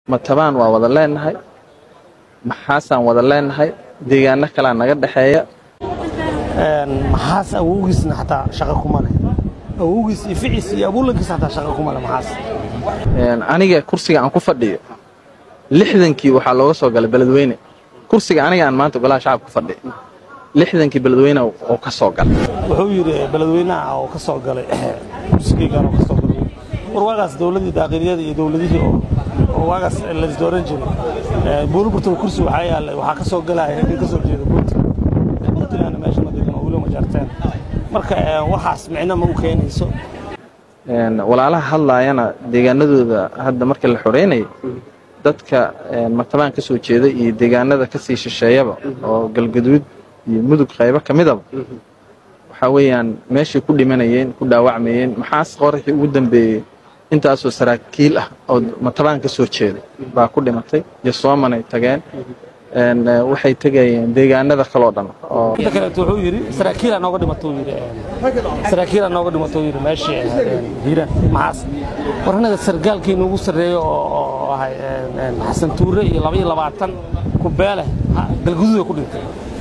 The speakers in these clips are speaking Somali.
matabaan waa wada leenahay maxaasaan wada leenahay deegaano kalaa naga dhexeeya maxaas awowgiisna xataa shaqo kuma leh awowgiis iyo ficiis iyo abuulankiis xataa shaqo kuma leh maxaas aniga kursiga aan ku fadhiyo lixdankii waxaa looga soo galay beledweyne kursiga aniga aan maanta golaha shacabka ku fadhiyo lixdankii beledweyne oo ka soo galay wuxuu yidhi beledweynaha oo ka soo galay kursigeygan oo ka soo galay war waagaas dowladdii daaqiliyada iyo dowladihii oo oo waagaas laisdooran jiray buuliburtaba kursi waxaa yaallay waxaa ka soo galaya nin ka soo jeeda puntland puntlandna meesha ma degan oo weli ma jarteen marka waxaas micno ma u keenayso walaalaha hadlaayana deegaanadooda hadda markii la xoreynayay dadka matabaan ka soo jeeda iyo deegaanada ka sii shisheeyaba oo galgaduud iyo mudug qaybo ka midaba waxaa weeyaan meeshay ku dhimanayeen ku dhaawacmayeen maxaas qoraxii ugu dambeeyey intaasoo saraakiil ah oo matabaan ka soo jeeda baa ku dhimatay yosoomanay tageen waxay tegayeen deegaanada kaloo dhan inta kaleeto wuxuu yidhi saraakiilaa nooga dhimatou yidhi saraakiilaa nooga dhimatou yidhi meeshii hiiraan maxaas war annaga sargaalkii noogu sarreeyo oo ahay xasan tuure iyo laba iyo labaatan kubeele galguduuda ku dhintay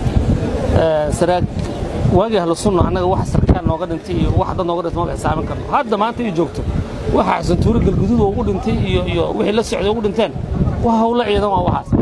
waagii ahlu sunna annaga wax sarkaal nooga dhintay iyo wax dad nooga dhintay ma xisaamin karno hadda maanta ii joogto waxa xasan tuure galguduud ugu dhintay iyo iyo wixii la socday ugu dhinteen waa hawlo ciidan waa waxaas